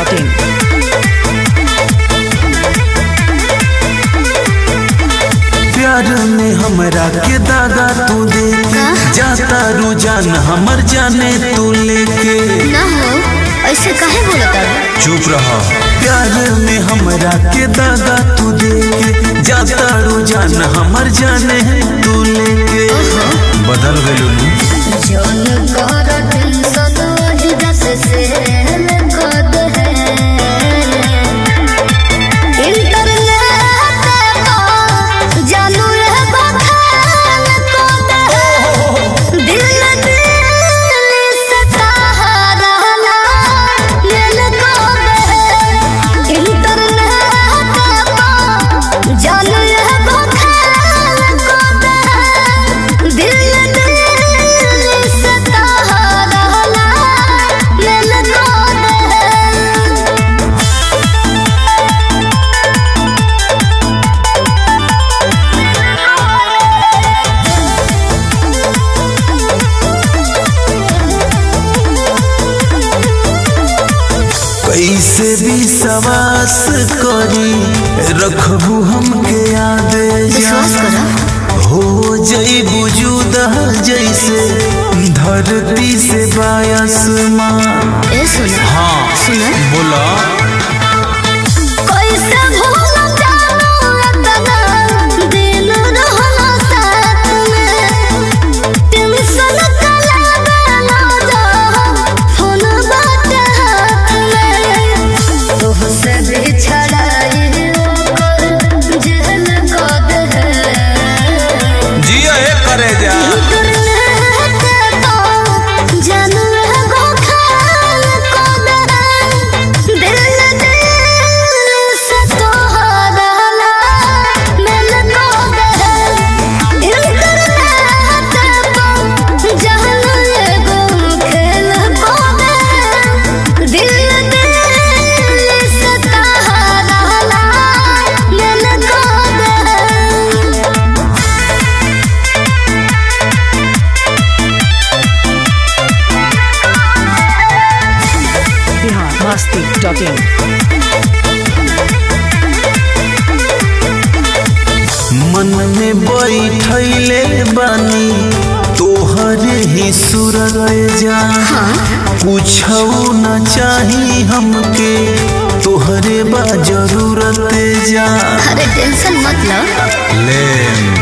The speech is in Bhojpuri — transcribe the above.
masti.in. प्यार में हमरा के दादा तू दे जाता रुझान हमर जाने तू लेके ना हो ऐसे काहे बोलत बाड़ू? चुप रहा प्यार में हमरा के दादा तू दे के जाता रुझान हमर जाने तू लेके बदल गइलू जौन कर टेंशन वही दस से कद है इंटरनेट पर जानू रे बखान कद है दिल दिल से सहारा लेल कद है इंटरनेट पर जानू रे बखान कद है दिल दिल से सहारा लेल कद है कैसे भी सवास करी रखबू हमके याद विश्वास करा हो जई बुजुद जैसे धरती से बायसमान ए सुना हाँ सुना बोला कैसे भूल जाऊं इतना दिन रहना साथ में टेंशन कला बेला जा फोन बात हाथ में तुहसे बिछड़ाई कर जेल कद है जिया हे करे जा Bihar masti.in. मन में बैठले बानी तोहरे ही सूरत जा कुछ न चाही हमके तोहरे बा जरूरत जा अरे टेंशन मत लो ले